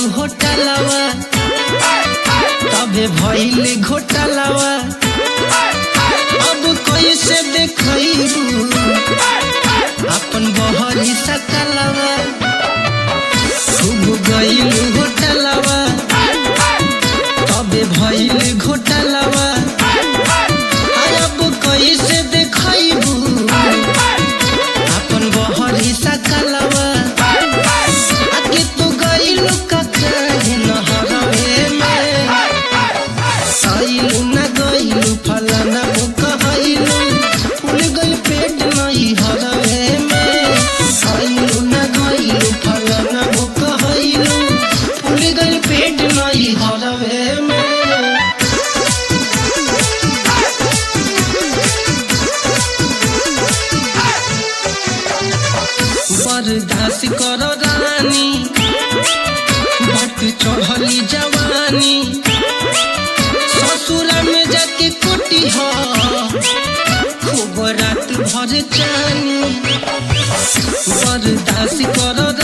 होटलवा तबे भइल घोटालवा अब कैसे देखैबू अपन बहरी सकलवा खूब गइल घोटालवा तबे भइल घोटालवा अब कैसे देखैबू अपन बहरी सकलवा आगे तू गइल ककाहे नहरवे में आइलू न गइलू फलाना कहइलू फूल गइल पेट नहीं हरवे में आइलू न गइलू फलाना कहइलू फूल गइल पेट नहीं हरवे में बर्दाश्त कर रानी बट चढ़ली जवानी ससुरा में जाके कोटी हो खूब रात भर चानी बर्दाश्त कर